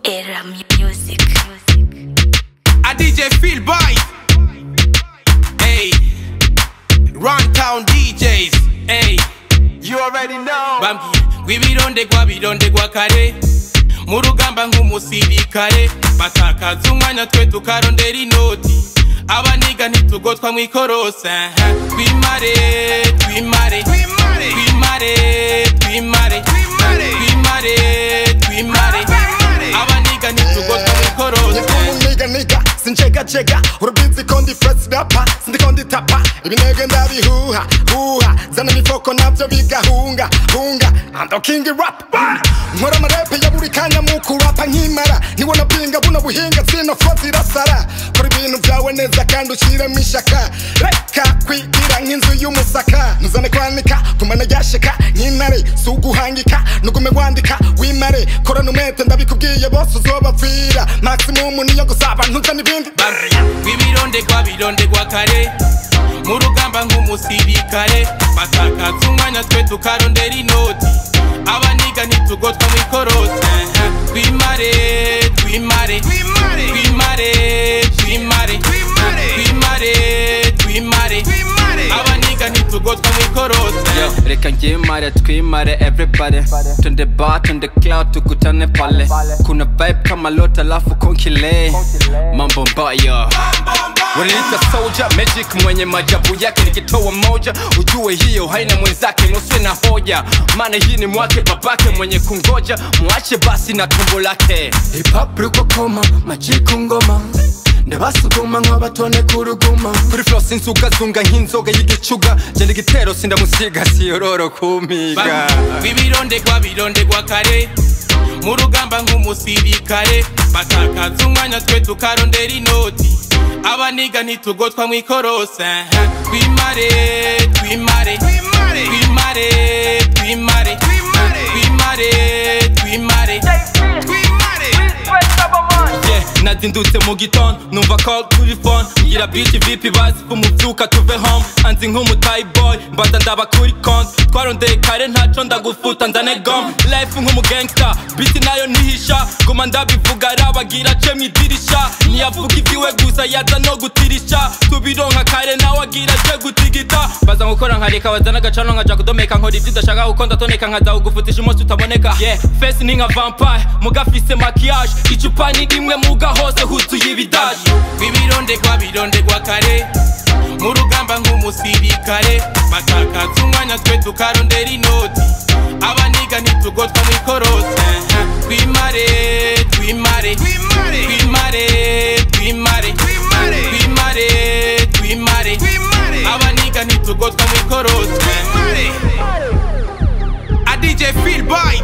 Era music. A DJ Phil Boy. Hey. Run Town DJs. Hey. You already know. Bambwiye rw'ibirondegwa birondegwa kare mu rugamba nk'umusirikare batakaza umwanya twe tukarondera inoti abaniga ntitugotwa mu ikorosa aha. twimare twimare Twimare. twimare twimare Twimare. twimare twimare Twimare. abaniga ntitugotwa mu ikorosa niga niga sinjegajega urubizi ko ndi fresh rapper sindiko nditapa ibinege ndabihuha huha zana ibifoko navyo bigahunga hunga ando king rap nkora amarepe ya buri kanya mu kurapa nkimara nibona pinga buno buhinga zino fo zirasara kora ibintu vyawe neza kandi ushiremo ishaka reka kwigira nk'inzu y'umusaka ntuzane kwanika kumana ryashika nk'intare si uguhangika nugume wandika wimare korana umwete ndabikubwiye bose uzobapfira maximum niyo gusaba ntuzane ibindi rw'ibirondegwa birondegwa kare mu rugamba nk'umusirikare batakaza umwanya twe tukarondera inoti abaniga ntitugotwa mu ikorosi aha. twimare twimare Twimare. twimare twimare Twimare. twimare twimare Twimare. abaniga ntitugotwa mu ikorosi Yo, reka ngimare twimare everybody Twende bar, twende cloud, tukutane pale Kuna vibe kama lota alafu konkile Mambo mbaya Wananiita soldier, magic mwenye majabu yake nikitoa moja Ujue hiyo haina mwenzake, nusu na hoja Maana hii ni mwake babake mwenye kungoja Mwache basi na tumbo lake Hip hop ruko koma, majiku ngoma ndabasuguma nk'abatone kuruguma kuri flow sinzugazunga nk'inzoga y'igicuga genda igitero sindamusiga siyororo kumiga rw'ibirondegwa birondegwa kare mu rugamba nk'umusirikare batakaza umwanya twe tukarondera inoti abaniga ntitugotwa mu ikorosi aha. twimare twimare Twimare. twimare twimare Twimare. twimare twimare Twimare. yeah nazindutse mu gitondo numva call kuri phone ngira bitch vipi bazi umuvyuka tuve home anzi nk'umutayi boy mbaza ndaba kuri konti twarondeye kare ntaco ndagufuta nzane gom life nk'umugangsta biti nayo ntihisha guma ndabivuga arabagira ce mwidirisha ntiyavuga ivyiwe gusa yaza no gutirisha tubironka kare nawe agira ce gutigita baza gukora nkareka bazana agacano nkaja kudomeka nkora ivyo udashaka kuko ndatoneka nkaza kugufutisha umunsi utaboneka yeah face ni nka vampire mugafise maquillage icupa ni rimwe muga hose huzuye ibidaji rw'ibirondegwa birondegwa kare mu rugamba nk'umusirikare batakaza umwanya twe tukarondera inoti abaniga ntitugotwa mu ikorosi aha. twimare twimare Twimare. twimare twimare Twimare. twimare twimare Twimare. abaniga ntitugotwa mu ikorosi Twimare. a DJ Phil Boy